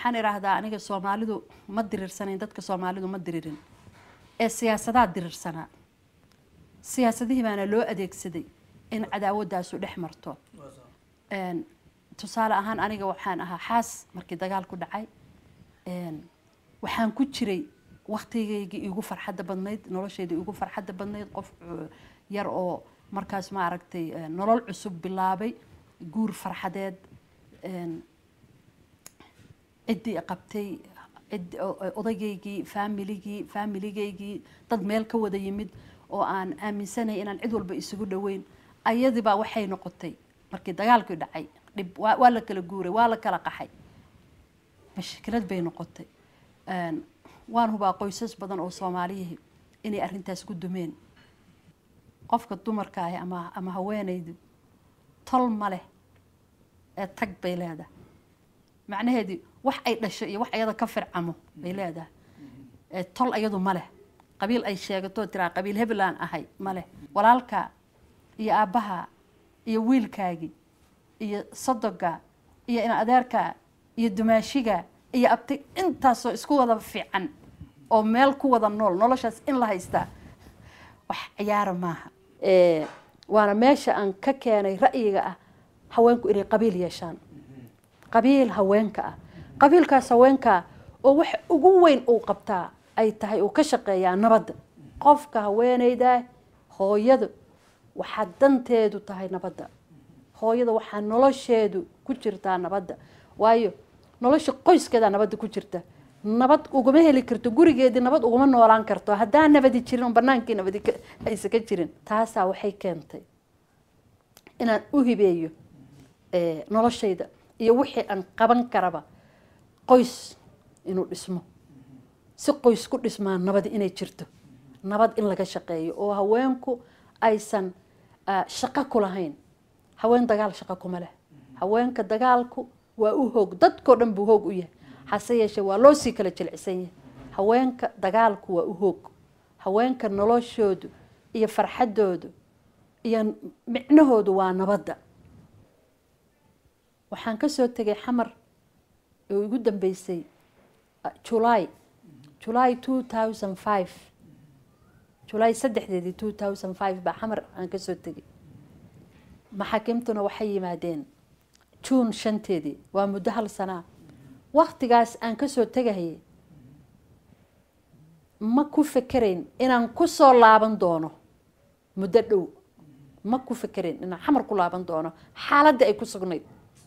waxaan idhaahdaa aniga soomaalidu ma diriirsanayn dadka soomaalidu ma diriirin ee siyaasadaha diriirsanaa siyaasadihii baana loo adeegsaday in cadaawadaasu dhex marto Een, tusaale ahaan aniga waxaan ahaa xaas markii dagaal ku dhacay Een, waxaan ku jiray waktigaygii igu farxadda badnayd noloshayda igu farxadda badnayd qof uh, yar oo markaas ma aragtay eh, nolol cusub bilaabay guur farxadeed Een, ciddii i qabtay cid o- o- odaygaygii faamiligii faamiligaygii dad meel ka wada yimid oo aan aaminsanay inaan cid walba isugu dhoweyn ayadiibaa waxay noqotay markii dagaalkii dhacay dhib waa waa la kala guuray waa la kala qaxay mashkilad bay noqotay Een, waan hubaa qoysas badan oo soomaaliyihii inay arrintaas ku dumeen qofka dumarka ahi ama ama haweenaydu tol ma leh ee tag bay leedahay macnaheedu wax ay dhasho iyo wax ayada ka fircamo bay leedahay ee tol ayadu ma leh qabiil ay sheegato tiraa qabiil heblaan ahay ma leh walaalka iyo aabbaha iyo wiilkaagii iyo sodoga iyo in adeerka iyo dumaashiga iyo abti intaasoo isku wada fiican oo meel ku wada nool noloshaas in la haystaa wax ciyaara maaha Eh, waana meesha aan ka keenay ra'yiga ah haweenku inay qabiil yeeshaan qabiil haweenka ah qabiilkaas haweenka oo wax ugu weyn uu qabtaa ay tahay uu ka shaqeeyaa nabadda qofka haweeneyda hooyadu waxaa danteedu tahay nabadda hooyada waxaa nolosheedu ku jirtaa nabadda waayo nolosha qoyskeeda nabadda ku jirta nabad uguma heli karto gurigeedii nabad uguma noolaan karto haddaan nabadi jirin oo banaankii nabadi ka- aysa ka jirin taasaa waxay keentay inaan u hibeeyo eh, noloshayda iyo wixii aan qaban karaba qoys inuu dhismo si qoys ku dhismaa nabad inay jirto nabad in laga shaqeeyo oo haweenku aysan ah, shaqo ku lahayn haween dagaal shaqo kuma leh haweenka dagaalku waa u hoog dadkoo dhan buu hoog u yahay hase yeeshee waa loo sii kala jilcisan yahay haweenka dagaalku waa u hoog haweenka noloshoodu iyo farxadoodu iyo micnahoodu waa nabadda waxaan ka soo tegay xamar oo igu dambeysay ah, july july two thousand five july saddexdeedii two thousand five baa xamar aan ka soo tegay maxaakiimtuna waxay yimaadeen juun shanteedii waa muddo hal sanaa waktigaas aan ka soo tegahayay ma ku fekerayn inaan ku soo laaban doono muddo dhow ma ku fekerayn inaan xamar ku laaban doono xaaladda ay ku sugnayd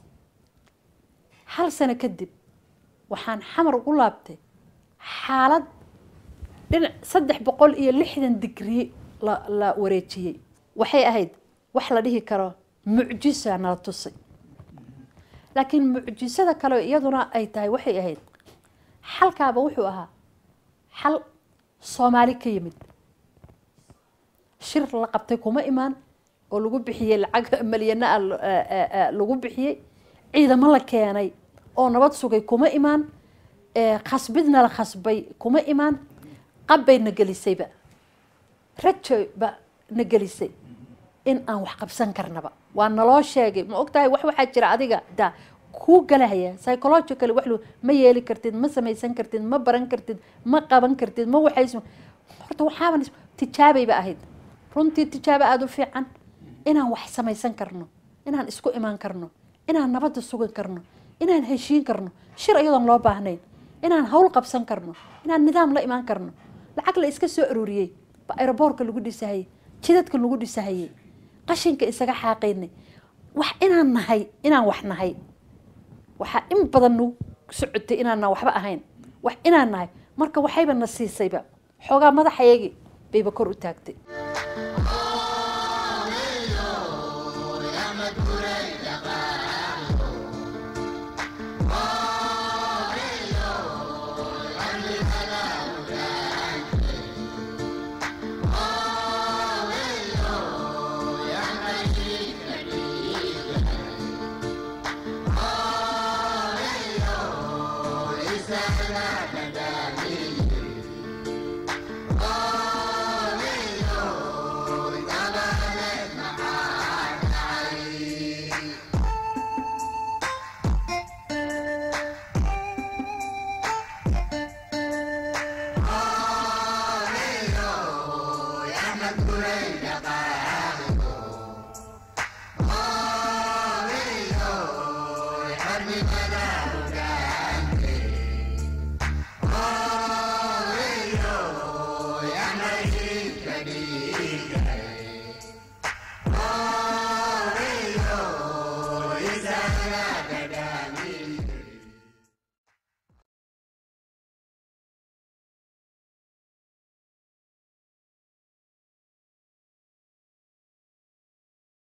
hal sano kadib waxaan xamar ugu laabtay xaalad dhinac saddex boqol iyo lixdan digrii la la wareejiyey waxay ahayd wax la dhihi karo mucjisa nala tusay laakiin mucjisada kale iyaduna ay tahay waxay ahayd xalkaaba wuxuu ahaa xal soomaali ka yimid shir la qabtay kuma imaan oo lagu bixiyey lacag malyana ah lo- eh, eh, eh, lagu bixiyey ciidamo la keenay oo nabad sugay kuma imaan eh, khasbidna la khasbay kuma imaan qabbay na gelisayba rajo ba na gelisay in aan wax qabsan karnaba waa naloo sheegay ma ogtahay wax waxaa jira adiga da kuu galahaya psychological wax lu- ma yeeli kartid ma samaysan kartid ma baran kartid ma qaban kartid ma waxays horta waxaaban is- tijaabayba ahayd runtii tijaabo aada u fiican inaan wax samaysan karno inaan isku imaan karno inaan nabadda sugan karno inaan heshiin karno shir iyadoon loo baahnayn inaan hawl qabsan karno inaan nidaam la imaan karno lacag la iska soo aruuriyey ba aeroboorka lagu dhisahayey jidadka lagu dhisahayey qashinka isaga xaaqaynay wax inaan nahay inaan wax nahay waxaa in badan nagu socotay inaanna waxba ahayn wax inaan nahay marka waxayba na siisayba xoogaa madaxayagii bayba kor u taagtay